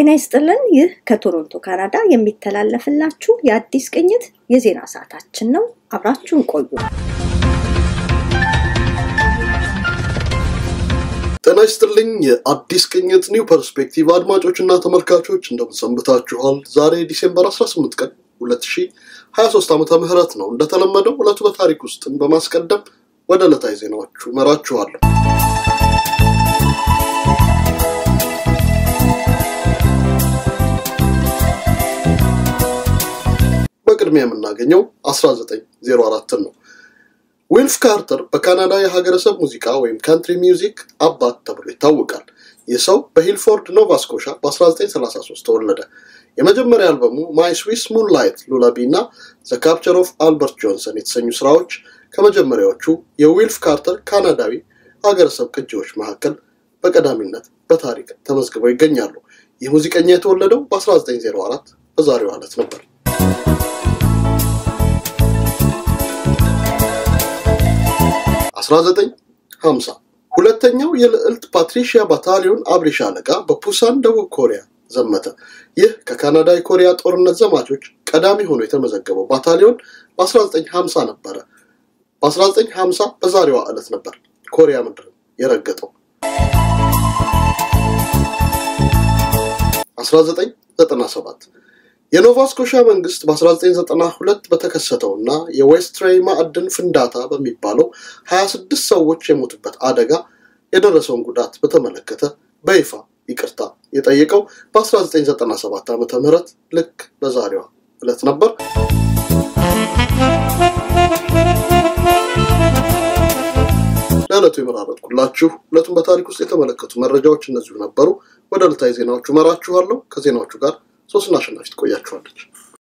ጤና ይስጥልን። ይህ ከቶሮንቶ ካናዳ የሚተላለፍላችሁ የአዲስ ቅኝት የዜና ሰዓታችን ነው። አብራችሁን ቆዩ። ጤና ይስጥልኝ። የአዲስ ቅኝት ኒው ፐርስፔክቲቭ አድማጮችና ተመልካቾች እንደምንሰንብታችኋል። ዛሬ ዲሴምበር 18 ቀን 2023 ዓመተ ምህረት ነው። እንደተለመደው ዕለቱ በታሪክ ውስጥን በማስቀደም ወደ ዕለታዊ ዜናዎቹ መራችኋለሁ። በቅድሚያ የምናገኘው 1904 ነው። ዊልፍ ካርተር በካናዳ የሀገረሰብ ሙዚቃ ወይም ካንትሪ ሚውዚክ አባት ተብሎ ይታወቃል። ይህ ሰው በሂልፎርድ ኖቫ ስኮሻ በ1933 ተወለደ። የመጀመሪያ አልበሙ ማይ ስዊስ ሙንላይት ሉላቢ እና ዘ ካፕቸር ኦፍ አልበርት ጆንሰን የተሰኙ ስራዎች ከመጀመሪያዎቹ የዊልፍ ካርተር ካናዳዊ ሀገረሰብ ቅጂዎች መካከል በቀዳሚነት በታሪክ ተመዝግበው ይገኛሉ። ይህ ሙዚቀኛ የተወለደው በ1904 በዛሬው ዕለት ነበር። 1950 ሁለተኛው የልዕልት ፓትሪሺያ ባታሊዮን አብሪ ሻለቃ በፑሳን ደቡብ ኮሪያ ዘመተ። ይህ ከካናዳ የኮሪያ ጦርነት ዘማቾች ቀዳሚ ሆኖ የተመዘገበው ባታሊዮን በ1950 ነበረ። በ1950 በዛሬዋ ዕለት ነበር ኮሪያ ምድር የረገጠው። 1997 የኖቫ ስኮሻ መንግስት በ1992 በተከሰተው እና የዌስትሬይ ማዕድን ፍንዳታ በሚባለው 26 ሰዎች የሞቱበት አደጋ የደረሰውን ጉዳት በተመለከተ በይፋ ይቅርታ የጠየቀው በ1997 ዓ ም ልክ በዛሬዋ ዕለት ነበር። ለዕለቱ የመራረጥኩላችሁ ዕለቱን በታሪክ ውስጥ የተመለከቱ መረጃዎች እነዚሁ ነበሩ። ወደ ዕለታዊ ዜናዎቹ መራችኋለሁ። ከዜናዎቹ ጋር ሶስትና አሸናፊ ትቆያችኋለች።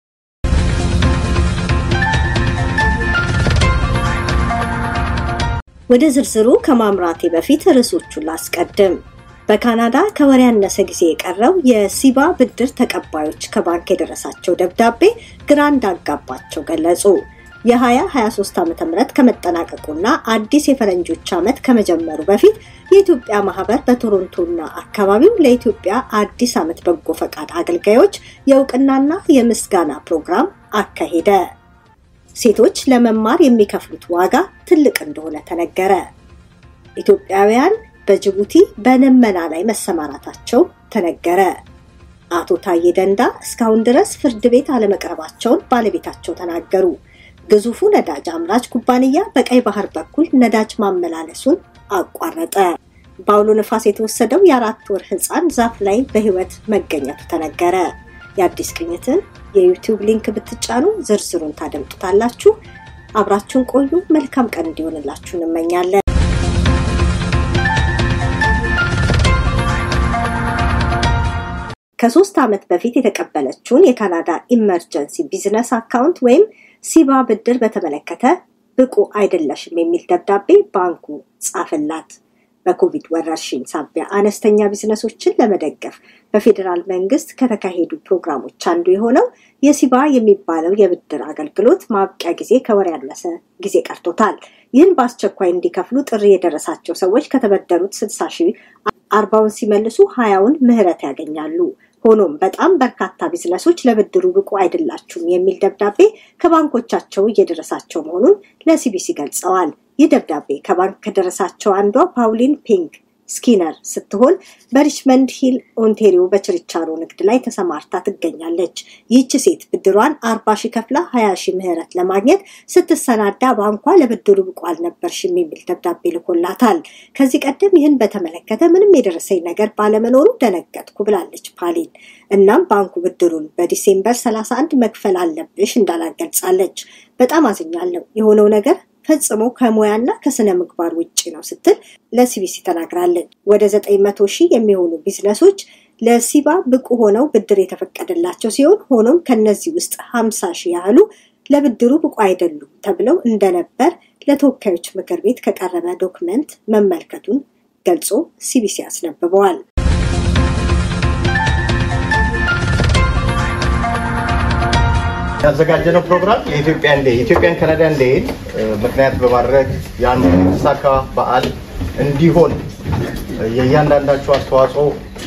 ወደ ዝርዝሩ ከማምራቴ በፊት ርዕሶቹን ላስቀድም። በካናዳ ከወር ያነሰ ጊዜ የቀረው የሲባ ብድር ተቀባዮች ከባንክ የደረሳቸው ደብዳቤ ግራ እንዳጋባቸው ገለጹ። የ2023 ዓ ም ከመጠናቀቁና አዲስ የፈረንጆች ዓመት ከመጀመሩ በፊት የኢትዮጵያ ማህበር በቶሮንቶና አካባቢው ለኢትዮጵያ አዲስ ዓመት በጎ ፈቃድ አገልጋዮች የእውቅናና የምስጋና ፕሮግራም አካሄደ። ሴቶች ለመማር የሚከፍሉት ዋጋ ትልቅ እንደሆነ ተነገረ። ኢትዮጵያውያን በጅቡቲ በልመና ላይ መሰማራታቸው ተነገረ። አቶ ታዬ ደንዳ እስካሁን ድረስ ፍርድ ቤት አለመቅረባቸውን ባለቤታቸው ተናገሩ። ግዙፉ ነዳጅ አምራች ኩባንያ በቀይ ባህር በኩል ነዳጅ ማመላለሱን አቋረጠ። በአውሎ ነፋስ የተወሰደው የአራት ወር ህፃን ዛፍ ላይ በህይወት መገኘቱ ተነገረ። የአዲስ ቅኝትን የዩቲዩብ ሊንክ ብትጫኑ ዝርዝሩን ታደምጡታላችሁ። አብራችሁን ቆዩ። መልካም ቀን እንዲሆንላችሁ እንመኛለን። ከሶስት ዓመት በፊት የተቀበለችውን የካናዳ ኢመርጀንሲ ቢዝነስ አካውንት ወይም ሲባ ብድር በተመለከተ ብቁ አይደለሽም የሚል ደብዳቤ ባንኩ ጻፈላት። በኮቪድ ወረርሽኝ ሳቢያ አነስተኛ ቢዝነሶችን ለመደገፍ በፌዴራል መንግስት ከተካሄዱ ፕሮግራሞች አንዱ የሆነው የሲባ የሚባለው የብድር አገልግሎት ማብቂያ ጊዜ ከወር ያነሰ ጊዜ ቀርቶታል። ይህን በአስቸኳይ እንዲከፍሉ ጥሪ የደረሳቸው ሰዎች ከተበደሩት ስልሳ ሺህ አርባውን ሲመልሱ ሀያውን ምህረት ያገኛሉ። ሆኖም በጣም በርካታ ቢዝነሶች ለብድሩ ብቁ አይደላችሁም የሚል ደብዳቤ ከባንኮቻቸው እየደረሳቸው መሆኑን ለሲቢሲ ገልጸዋል። ይህ ደብዳቤ ከባንክ ከደረሳቸው አንዷ ፓውሊን ፒንክ ስኪነር ስትሆን በሪችመንድ ሂል ኦንቴሪዮ በችርቻሮ ንግድ ላይ ተሰማርታ ትገኛለች። ይህች ሴት ብድሯን አርባ ሺህ ከፍላ ሀያ ሺህ ምህረት ለማግኘት ስትሰናዳ ባንኳ ለብድሩ ብቁ አልነበርሽም የሚል ደብዳቤ ልኮላታል። ከዚህ ቀደም ይህን በተመለከተ ምንም የደረሰኝ ነገር ባለመኖሩ ደነገጥኩ ብላለች ፓሊን። እናም ባንኩ ብድሩን በዲሴምበር 31 መክፈል አለብሽ እንዳላት ገልጻለች። በጣም አዝኛለሁ። የሆነው ነገር ፈጽሞ ከሙያና ከስነ ምግባር ውጭ ነው ስትል ለሲቢሲ ተናግራለች። ወደ ዘጠኝ መቶ ሺህ የሚሆኑ ቢዝነሶች ለሲባ ብቁ ሆነው ብድር የተፈቀደላቸው ሲሆን ሆኖም ከነዚህ ውስጥ ሀምሳ ሺህ ያህሉ ለብድሩ ብቁ አይደሉም ተብለው እንደነበር ለተወካዮች ምክር ቤት ከቀረበ ዶክመንት መመልከቱን ገልጾ ሲቢሲ አስነብበዋል። ያዘጋጀነው ፕሮግራም የኢትዮጵያ እንዴ የኢትዮጵያን ካናዳን ዴይን ምክንያት በማድረግ ያን የተሳካ በዓል እንዲሆን የእያንዳንዳችሁ አስተዋጽኦ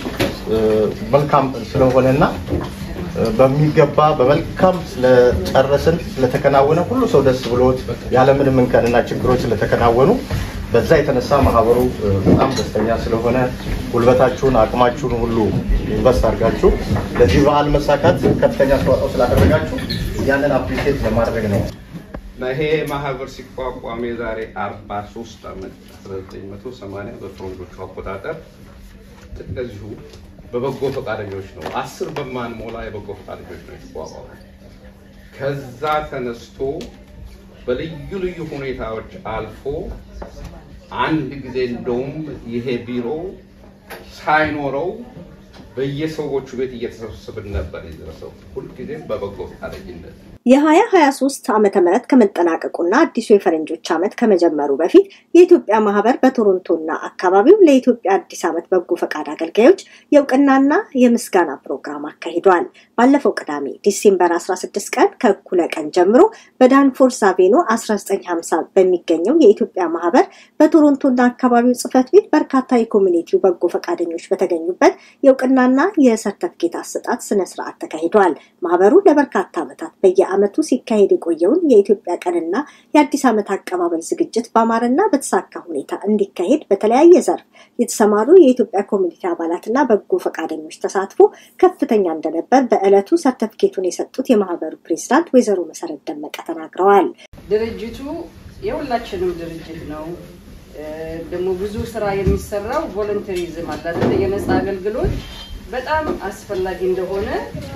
መልካም ስለሆነና በሚገባ በመልካም ስለጨረስን ስለተከናወነ ሁሉ ሰው ደስ ብሎት ያለምንም እንከንና ችግሮች ስለተከናወኑ በዛ የተነሳ ማህበሩ በጣም ደስተኛ ስለሆነ ጉልበታችሁን አቅማችሁን ሁሉ ኢንቨስት አድርጋችሁ ለዚህ በዓል መሳካት ከፍተኛ አስተዋጽኦ ስላደረጋችሁ ያንን አፕሪሼት ለማድረግ ነው። ይሄ ማህበር ሲቋቋም የዛሬ 43 ዓመት 1980 በፈረንጆቹ አቆጣጠር እንደዚሁ በበጎ ፈቃደኞች ነው። አስር በማንሞላ የበጎ ፈቃደኞች ነው የተቋቋመ። ከዛ ተነስቶ በልዩ ልዩ ሁኔታዎች አልፎ አንድ ጊዜ እንደውም ይሄ ቢሮ ሳይኖረው በየሰዎቹ ቤት እየተሰበሰብን ነበር የደረሰው ሁልጊዜም በበጎ ፈቃደኝነት የ2023 ዓመተ ምህረት ከመጠናቀቁና አዲሱ የፈረንጆች ዓመት ከመጀመሩ በፊት የኢትዮጵያ ማህበር በቶሮንቶና አካባቢው ለኢትዮጵያ አዲስ ዓመት በጎ ፈቃድ አገልጋዮች የእውቅናና የምስጋና ፕሮግራም አካሂዷል። ባለፈው ቅዳሜ ዲሴምበር 16 ቀን ከእኩለ ቀን ጀምሮ በዳንፎርስ አቬኑ 1950 በሚገኘው የኢትዮጵያ ማህበር በቶሮንቶና አካባቢው ጽህፈት ቤት በርካታ የኮሚኒቲው በጎ ፈቃደኞች በተገኙበት የእውቅናና የሰርተፍኬት አሰጣጥ ስነስርዓት ተካሂዷል። ማህበሩ ለበርካታ ዓመታት በየ ዓመቱ ሲካሄድ የቆየውን የኢትዮጵያ ቀንና የአዲስ ዓመት አቀባበል ዝግጅት በአማረና በተሳካ ሁኔታ እንዲካሄድ በተለያየ ዘርፍ የተሰማሩ የኢትዮጵያ ኮሚኒቲ አባላትና በጎ ፈቃደኞች ተሳትፎ ከፍተኛ እንደነበር በዕለቱ ሰርተፍኬቱን የሰጡት የማህበሩ ፕሬዚዳንት ወይዘሮ መሰረት ደመቀ ተናግረዋል። ድርጅቱ የሁላችንም ድርጅት ነው። ደግሞ ብዙ ስራ የሚሰራው ቮለንተሪዝም አለ አይደል? የነፃ አገልግሎት በጣም አስፈላጊ እንደሆነ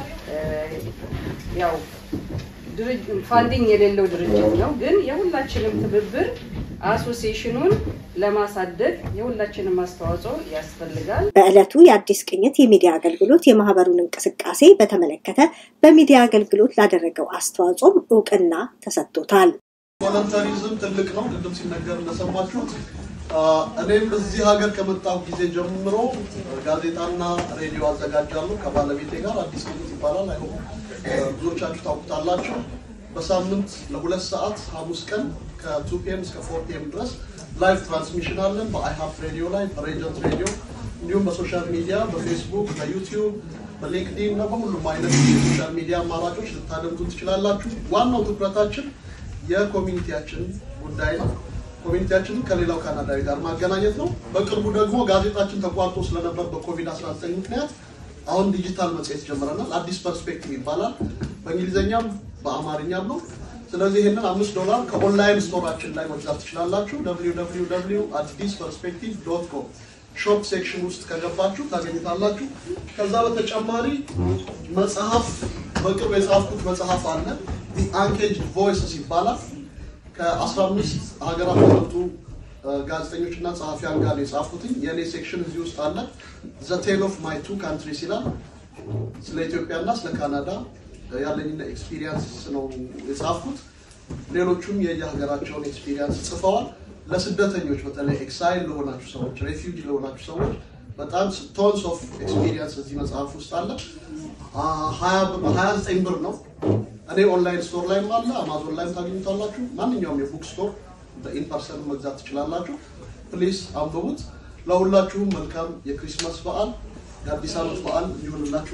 ያው ፋንዲንግ የሌለው ድርጅት ነው። ግን የሁላችንም ትብብር አሶሲሽኑን ለማሳደግ የሁላችንም አስተዋጽኦ ያስፈልጋል። በዕለቱ የአዲስ ቅኝት የሚዲያ አገልግሎት የማህበሩን እንቅስቃሴ በተመለከተ በሚዲያ አገልግሎት ላደረገው አስተዋጽኦም እውቅና ተሰጥቶታል። ቮለንተሪዝም ትልቅ ነው። ቅድም ሲነገር እንደሰማችሁት እኔም እዚህ ሀገር ከመጣሁ ጊዜ ጀምሮ ጋዜጣና ሬዲዮ አዘጋጃለሁ ከባለቤቴ ጋር። አዲስ ቅኝት ይባላል። አይሆ ብዙዎቻችሁ ታውቁታላችሁ። በሳምንት ለሁለት ሰዓት ሐሙስ ቀን ከቱ ፒኤም እስከ ፎር ፒኤም ድረስ ላይቭ ትራንስሚሽን አለን በአይሀፕ ሬዲዮ ላይ በሬጀንት ሬዲዮ እንዲሁም በሶሻል ሚዲያ በፌስቡክ፣ በዩቲዩብ፣ በሊንክዲን እና በሁሉም አይነት የሶሻል ሚዲያ አማራጮች ልታደምጡ ትችላላችሁ። ዋናው ትኩረታችን የኮሚኒቲያችን ጉዳይ ነው። ኮሚኒቲያችንን ከሌላው ካናዳዊ ጋር ማገናኘት ነው። በቅርቡ ደግሞ ጋዜጣችን ተቋርጦ ስለነበር በኮቪድ-19 ምክንያት አሁን ዲጂታል መጽሔት ጀምረናል። አዲስ ፐርስፔክቲቭ ይባላል። በእንግሊዝኛም በአማርኛም ነው። ስለዚህ ይህንን አምስት ዶላር ከኦንላይን ስቶራችን ላይ መግዛት ትችላላችሁ። www አዲስ ፐርስፔክቲቭ ዶት ኮም ሾፕ ሴክሽን ውስጥ ከገባችሁ ታገኙታላችሁ። ከዛ በተጨማሪ መጽሐፍ በቅርብ የጻፍኩት መጽሐፍ አለ። ዲ አንኬጅድ ቮይስስ ይባላል። ከ15 ሀገራት የመጡ ጋዜጠኞች እና ጸሐፊያን ጋር የጻፍኩትኝ የእኔ ሴክሽን እዚህ ውስጥ አለ። ዘ ቴል ኦፍ ማይ ቱ ካንትሪስ ይላል። ስለ ኢትዮጵያና ስለ ካናዳ ያለኝን ኤክስፒሪየንስ ነው የጻፍኩት። ሌሎቹም የየሀገራቸውን ኤክስፒሪየንስ ጽፈዋል። ለስደተኞች በተለይ ኤክሳይል ለሆናችሁ ሰዎች፣ ሬፊውጂ ለሆናችሁ ሰዎች በጣም ቶንስ ኦፍ ኤክስፒሪየንስ እዚህ መጽሐፍ ውስጥ አለ። ሀያ ዘጠኝ ብር ነው። እኔ ኦንላይን ስቶር ላይም አለ፣ አማዞን ላይም ታገኙታላችሁ። ማንኛውም የቡክ ስቶር በኢንፐርሰን መግዛት ትችላላችሁ። ፕሊስ አንብቡት። ለሁላችሁም መልካም የክሪስማስ በዓል የአዲስ ዓመት በዓል እንዲሆንላችሁ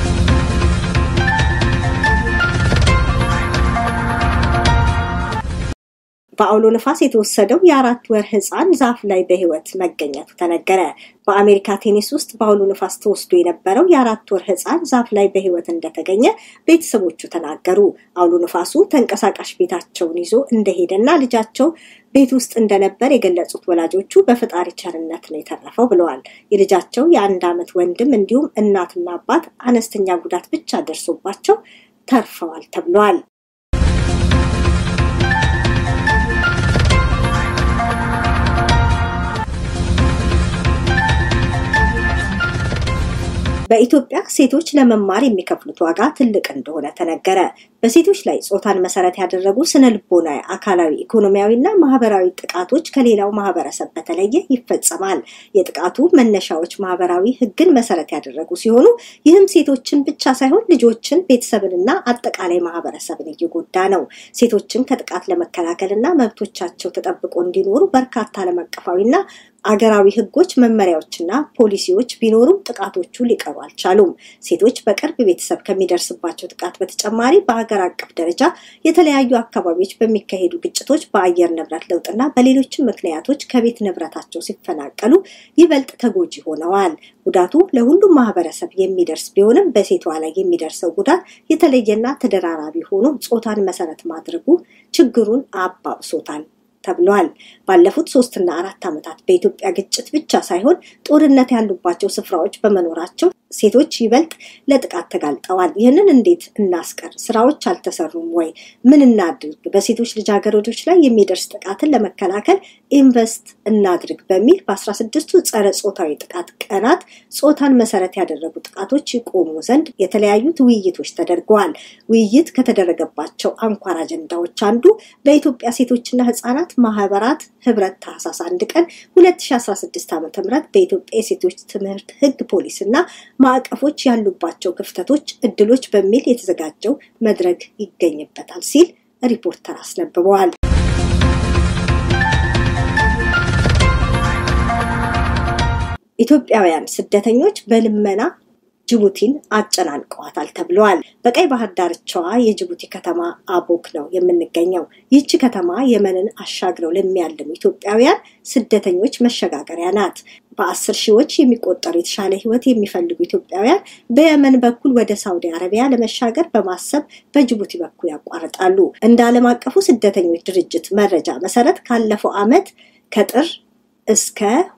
በአውሎ ነፋስ የተወሰደው የአራት ወር ህፃን ዛፍ ላይ በህይወት መገኘቱ ተነገረ። በአሜሪካ ቴኒስ ውስጥ በአውሎ ነፋስ ተወስዶ የነበረው የአራት ወር ህፃን ዛፍ ላይ በህይወት እንደተገኘ ቤተሰቦቹ ተናገሩ። አውሎ ነፋሱ ተንቀሳቃሽ ቤታቸውን ይዞ እንደሄደና ልጃቸው ቤት ውስጥ እንደነበር የገለጹት ወላጆቹ በፈጣሪ ቸርነት ነው የተረፈው ብለዋል። የልጃቸው የአንድ ዓመት ወንድም እንዲሁም እናትና አባት አነስተኛ ጉዳት ብቻ ደርሶባቸው ተርፈዋል ተብለዋል። በኢትዮጵያ ሴቶች ለመማር የሚከፍሉት ዋጋ ትልቅ እንደሆነ ተነገረ። በሴቶች ላይ ጾታን መሰረት ያደረጉ ስነ ልቦናዊ፣ አካላዊ፣ ኢኮኖሚያዊና ማህበራዊ ጥቃቶች ከሌላው ማህበረሰብ በተለየ ይፈጸማል። የጥቃቱ መነሻዎች ማህበራዊ ሕግን መሰረት ያደረጉ ሲሆኑ ይህም ሴቶችን ብቻ ሳይሆን ልጆችን፣ ቤተሰብንና አጠቃላይ ማህበረሰብን እየጎዳ ነው። ሴቶችን ከጥቃት ለመከላከልና መብቶቻቸው ተጠብቆ እንዲኖሩ በርካታ ዓለም አቀፋዊና አገራዊ ሕጎች፣ መመሪያዎችና ፖሊሲዎች ቢኖሩም ጥቃቶቹ ሊቀሩ አልቻሉም። ሴቶች በቅርብ ቤተሰብ ከሚደርስባቸው ጥቃት በተጨማሪ በሀገር አቀፍ ደረጃ የተለያዩ አካባቢዎች በሚካሄዱ ግጭቶች፣ በአየር ንብረት ለውጥና በሌሎችም ምክንያቶች ከቤት ንብረታቸው ሲፈናቀሉ ይበልጥ ተጎጂ ሆነዋል። ጉዳቱ ለሁሉም ማህበረሰብ የሚደርስ ቢሆንም በሴቷ ላይ የሚደርሰው ጉዳት የተለየና ተደራራቢ ሆኖ ጾታን መሰረት ማድረጉ ችግሩን አባብሶታል ተብሏል። ባለፉት ሶስትና አራት ዓመታት በኢትዮጵያ ግጭት ብቻ ሳይሆን ጦርነት ያሉባቸው ስፍራዎች በመኖራቸው ሴቶች ይበልጥ ለጥቃት ተጋልጠዋል። ይህንን እንዴት እናስቀር? ስራዎች አልተሰሩም ወይ? ምን እናድርግ? በሴቶች ልጃገረዶች ላይ የሚደርስ ጥቃትን ለመከላከል ኢንቨስት እናድርግ በሚል በአስራ ስድስቱ ጸረ ጾታዊ ጥቃት ቀናት ጾታን መሰረት ያደረጉ ጥቃቶች ይቆሙ ዘንድ የተለያዩት ውይይቶች ተደርገዋል። ውይይት ከተደረገባቸው አንኳር አጀንዳዎች አንዱ በኢትዮጵያ ሴቶችና ህጻናት ማህበራት ህብረት ታህሳስ አንድ ቀን 2016 ዓ ም በኢትዮጵያ የሴቶች ትምህርት ህግ ፖሊስ እና ማዕቀፎች ያሉባቸው ክፍተቶች፣ እድሎች በሚል የተዘጋጀው መድረክ ይገኝበታል ሲል ሪፖርተር አስነብበዋል። ኢትዮጵያውያን ስደተኞች በልመና ጅቡቲን አጨናንቀዋታል ተብለዋል። በቀይ ባህር ዳርቻዋ የጅቡቲ ከተማ አቦክ ነው የምንገኘው። ይህች ከተማ የመንን አሻግረው ለሚያልሙ ኢትዮጵያውያን ስደተኞች መሸጋገሪያ ናት። በአስር ሺዎች የሚቆጠሩ የተሻለ ህይወት የሚፈልጉ ኢትዮጵያውያን በየመን በኩል ወደ ሳውዲ አረቢያ ለመሻገር በማሰብ በጅቡቲ በኩል ያቋርጣሉ። እንደ ዓለም አቀፉ ስደተኞች ድርጅት መረጃ መሰረት ካለፈው ዓመት ከጥር እስከ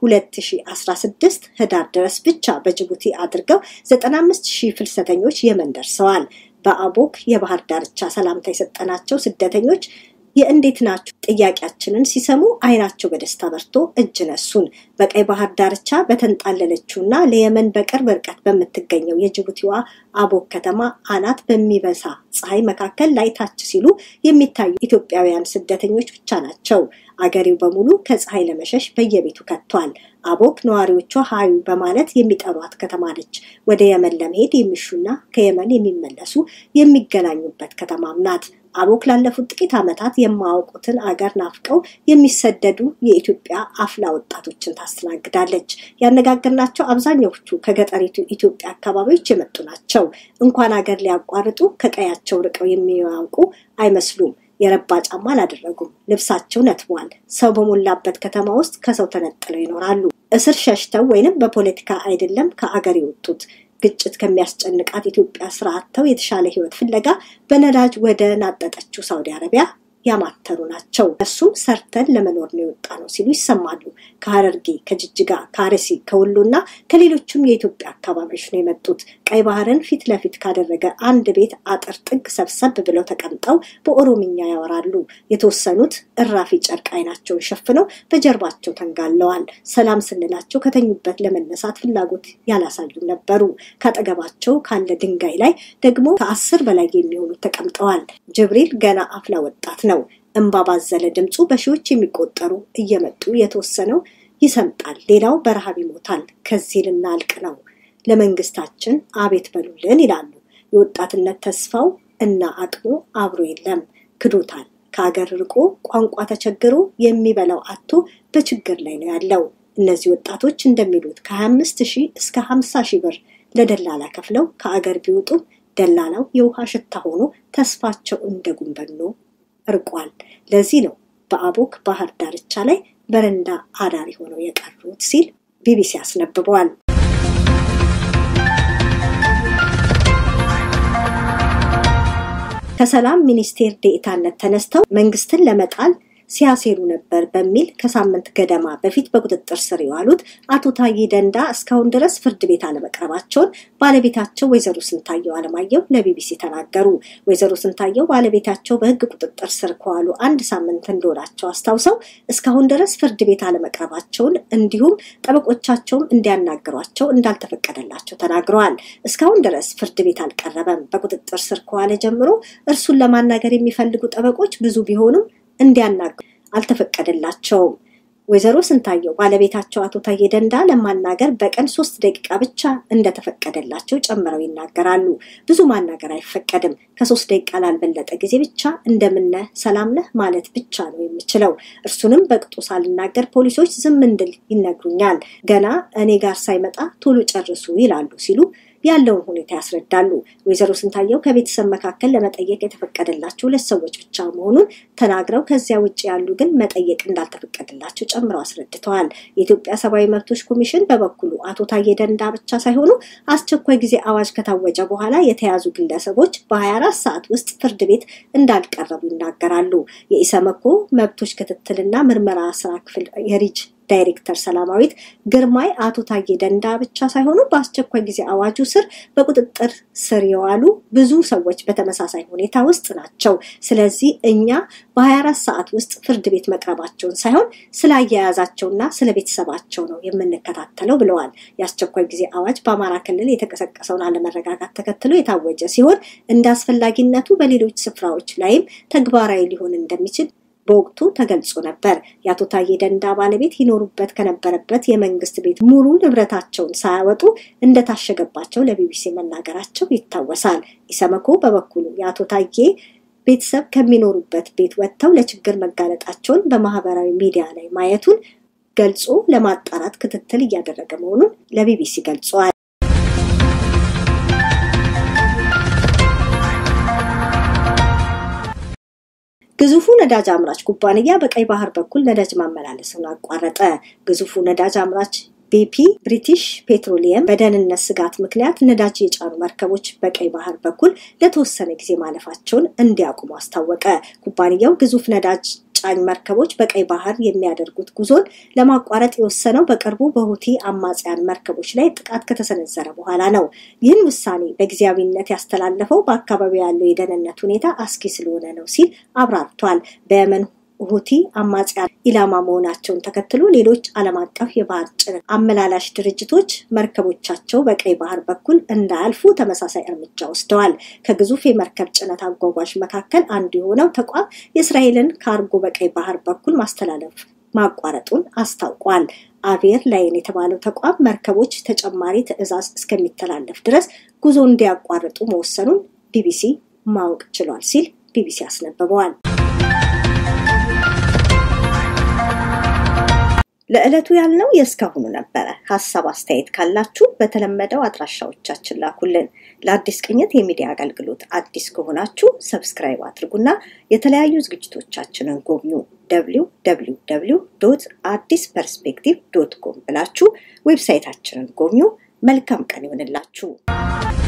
2016 ህዳር ድረስ ብቻ በጅቡቲ አድርገው 95 ሺህ ፍልሰተኞች የመን ደርሰዋል። በአቦክ የባህር ዳርቻ ሰላምታ የሰጠናቸው ስደተኞች የእንዴት ናችሁ ጥያቄያችንን ሲሰሙ አይናቸው በደስታ በርቶ እጅ ነሱን። በቀይ ባህር ዳርቻ በተንጣለለችውና ለየመን በቅርብ ርቀት በምትገኘው የጅቡቲዋ አቦክ ከተማ አናት በሚበሳ ፀሐይ መካከል ላይ ታች ሲሉ የሚታዩ ኢትዮጵያውያን ስደተኞች ብቻ ናቸው። አገሬው በሙሉ ከፀሐይ ለመሸሽ በየቤቱ ከቷል። አቦክ ነዋሪዎቿ ሀዩ በማለት የሚጠሯት ከተማ ነች። ወደ የመን ለመሄድ የሚሹና ከየመን የሚመለሱ የሚገናኙበት ከተማም ናት። አቦክ ላለፉት ጥቂት ዓመታት የማያውቁትን አገር ናፍቀው የሚሰደዱ የኢትዮጵያ አፍላ ወጣቶችን ታስተናግዳለች። ያነጋገርናቸው አብዛኛዎቹ ከገጠሪቱ ኢትዮጵያ አካባቢዎች የመጡ ናቸው። እንኳን አገር ሊያቋርጡ ከቀያቸው ርቀው የሚያውቁ አይመስሉም። የረባ ጫማ አላደረጉም። ልብሳቸው ነትቧል። ሰው በሞላበት ከተማ ውስጥ ከሰው ተነጥለው ይኖራሉ። እስር ሸሽተው ወይንም በፖለቲካ አይደለም ከአገር የወጡት ግጭት ከሚያስጨንቃት ኢትዮጵያ ስራ አጥተው የተሻለ ሕይወት ፍለጋ በነዳጅ ወደ ናጠጠችው ሳውዲ አረቢያ ያማተሩ ናቸው። እሱም ሰርተን ለመኖር ነው የወጣ ነው ሲሉ ይሰማሉ። ከሀረርጌ፣ ከጅጅጋ፣ ከአርሲ፣ ከወሎና ከሌሎችም የኢትዮጵያ አካባቢዎች ነው የመጡት። ቀይ ባህርን ፊት ለፊት ካደረገ አንድ ቤት አጥር ጥግ ሰብሰብ ብለው ተቀምጠው በኦሮምኛ ያወራሉ። የተወሰኑት እራፊ ጨርቅ አይናቸውን ሸፍነው በጀርባቸው ተንጋለዋል። ሰላም ስንላቸው ከተኙበት ለመነሳት ፍላጎት ያላሳዩም ነበሩ። ካጠገባቸው ካለ ድንጋይ ላይ ደግሞ ከአስር በላይ የሚሆኑት ተቀምጠዋል። ጅብሪል ገና አፍላ ወጣት ነው። እንባ ባዘለ ድምፁ በሺዎች የሚቆጠሩ እየመጡ የተወሰነው ይሰምጣል፣ ሌላው በረሃብ ይሞታል። ከዚህ ልናልቅ ነው፣ ለመንግስታችን አቤት በሉልን ይላሉ። የወጣትነት ተስፋው እና አቅሙ አብሮ የለም፣ ክዶታል። ከአገር ርቆ ቋንቋ ተቸግሮ የሚበላው አቶ በችግር ላይ ነው ያለው። እነዚህ ወጣቶች እንደሚሉት ከ25 ሺህ እስከ 50 ሺህ ብር ለደላላ ከፍለው ከአገር ቢወጡም ደላላው የውሃ ሽታ ሆኖ ተስፋቸው እንደ ጉንበኖ እርቋል። ለዚህ ነው በአቦክ ባህር ዳርቻ ላይ በረንዳ አዳሪ ሆነው የቀሩት ሲል ቢቢሲ አስነብበዋል። ከሰላም ሚኒስቴር ዴኤታነት ተነስተው መንግስትን ለመጣል ሲያሴሩ ነበር በሚል ከሳምንት ገደማ በፊት በቁጥጥር ስር የዋሉት አቶ ታዬ ደንዳ እስካሁን ድረስ ፍርድ ቤት አለመቅረባቸውን ባለቤታቸው ወይዘሮ ስንታየው አለማየሁ ለቢቢሲ ተናገሩ። ወይዘሮ ስንታየው ባለቤታቸው በሕግ ቁጥጥር ስር ከዋሉ አንድ ሳምንት እንደሆናቸው አስታውሰው እስካሁን ድረስ ፍርድ ቤት አለመቅረባቸውን እንዲሁም ጠበቆቻቸውም እንዲያናግሯቸው እንዳልተፈቀደላቸው ተናግረዋል። እስካሁን ድረስ ፍርድ ቤት አልቀረበም። በቁጥጥር ስር ከዋለ ጀምሮ እርሱን ለማናገር የሚፈልጉ ጠበቆች ብዙ ቢሆኑም እንዲያናግሩ አልተፈቀደላቸውም። ወይዘሮ ስንታየው ባለቤታቸው አቶ ታዬ ደንዳ ለማናገር በቀን ሶስት ደቂቃ ብቻ እንደተፈቀደላቸው ጨምረው ይናገራሉ። ብዙ ማናገር አይፈቀድም። ከሶስት ደቂቃ ላልበለጠ ጊዜ ብቻ እንደምነህ ሰላም ነህ ማለት ብቻ ነው የምችለው። እርሱንም በቅጡ ሳልናገር ፖሊሶች ዝም እንድል ይነግሩኛል። ገና እኔ ጋር ሳይመጣ ቶሎ ጨርሱ ይላሉ ሲሉ ያለውን ሁኔታ ያስረዳሉ። ወይዘሮ ስንታየው ከቤተሰብ መካከል ለመጠየቅ የተፈቀደላቸው ሁለት ሰዎች ብቻ መሆኑን ተናግረው ከዚያ ውጭ ያሉ ግን መጠየቅ እንዳልተፈቀደላቸው ጨምረው አስረድተዋል። የኢትዮጵያ ሰብአዊ መብቶች ኮሚሽን በበኩሉ አቶ ታዬ ደንዳ ብቻ ሳይሆኑ አስቸኳይ ጊዜ አዋጅ ከታወጀ በኋላ የተያዙ ግለሰቦች በ24 ሰዓት ውስጥ ፍርድ ቤት እንዳልቀረቡ ይናገራሉ። የኢሰመኮ መብቶች ክትትልና ምርመራ ስራ ክፍል የሪጅ ዳይሬክተር ሰላማዊት ግርማይ አቶ ታዬ ደንዳ ብቻ ሳይሆኑ በአስቸኳይ ጊዜ አዋጁ ስር በቁጥጥር ስር የዋሉ ብዙ ሰዎች በተመሳሳይ ሁኔታ ውስጥ ናቸው። ስለዚህ እኛ በ24 ሰዓት ውስጥ ፍርድ ቤት መቅረባቸውን ሳይሆን ስላያያዛቸውና ስለ ቤተሰባቸው ነው የምንከታተለው ብለዋል። የአስቸኳይ ጊዜ አዋጅ በአማራ ክልል የተቀሰቀሰውን አለመረጋጋት ተከትሎ የታወጀ ሲሆን እንደ አስፈላጊነቱ በሌሎች ስፍራዎች ላይም ተግባራዊ ሊሆን እንደሚችል በወቅቱ ተገልጾ ነበር። የአቶ ታዬ ደንዳ ባለቤት ይኖሩበት ከነበረበት የመንግስት ቤት ሙሉ ንብረታቸውን ሳያወጡ እንደታሸገባቸው ለቢቢሲ መናገራቸው ይታወሳል። ኢሰመኮ በበኩሉ የአቶ ታዬ ቤተሰብ ከሚኖሩበት ቤት ወጥተው ለችግር መጋለጣቸውን በማህበራዊ ሚዲያ ላይ ማየቱን ገልጾ ለማጣራት ክትትል እያደረገ መሆኑን ለቢቢሲ ገልጸዋል። ግዙፉ ነዳጅ አምራች ኩባንያ በቀይ ባህር በኩል ነዳጅ ማመላለስን አቋረጠ። ግዙፉ ነዳጅ አምራች ቤፒ ብሪቲሽ ፔትሮሊየም በደህንነት ስጋት ምክንያት ነዳጅ የጫኑ መርከቦች በቀይ ባህር በኩል ለተወሰነ ጊዜ ማለፋቸውን እንዲያቁሙ አስታወቀ። ኩባንያው ግዙፍ ነዳጅ ጫኝ መርከቦች በቀይ ባህር የሚያደርጉት ጉዞን ለማቋረጥ የወሰነው በቅርቡ በሁቲ አማጽያን መርከቦች ላይ ጥቃት ከተሰነዘረ በኋላ ነው። ይህን ውሳኔ በጊዜያዊነት ያስተላለፈው በአካባቢው ያለው የደህንነት ሁኔታ አስጊ ስለሆነ ነው ሲል አብራርቷል። በየመን ሁቲ አማጽያን ኢላማ መሆናቸውን ተከትሎ ሌሎች ዓለም አቀፍ የባህር ጭነት አመላላሽ ድርጅቶች መርከቦቻቸው በቀይ ባህር በኩል እንዳያልፉ ተመሳሳይ እርምጃ ወስደዋል። ከግዙፍ የመርከብ ጭነት አጓጓዥ መካከል አንዱ የሆነው ተቋም የእስራኤልን ካርጎ በቀይ ባህር በኩል ማስተላለፍ ማቋረጡን አስታውቋል። አቪየር ላይን የተባለው ተቋም መርከቦች ተጨማሪ ትዕዛዝ እስከሚተላለፍ ድረስ ጉዞ እንዲያቋርጡ መወሰኑን ቢቢሲ ማወቅ ችሏል ሲል ቢቢሲ አስነብበዋል። ለዕለቱ ያልነው የእስካሁኑ ነበረ። ሀሳብ አስተያየት ካላችሁ በተለመደው አድራሻዎቻችን ላኩልን። ለአዲስ ቅኝት የሚዲያ አገልግሎት አዲስ ከሆናችሁ ሰብስክራይብ አድርጉና የተለያዩ ዝግጅቶቻችንን ጎብኙ። ደብሊው ደብሊው ደብሊው ዶት አዲስ ፐርስፔክቲቭ ዶት ኮም ብላችሁ ዌብሳይታችንን ጎብኙ። መልካም ቀን ይሆንላችሁ።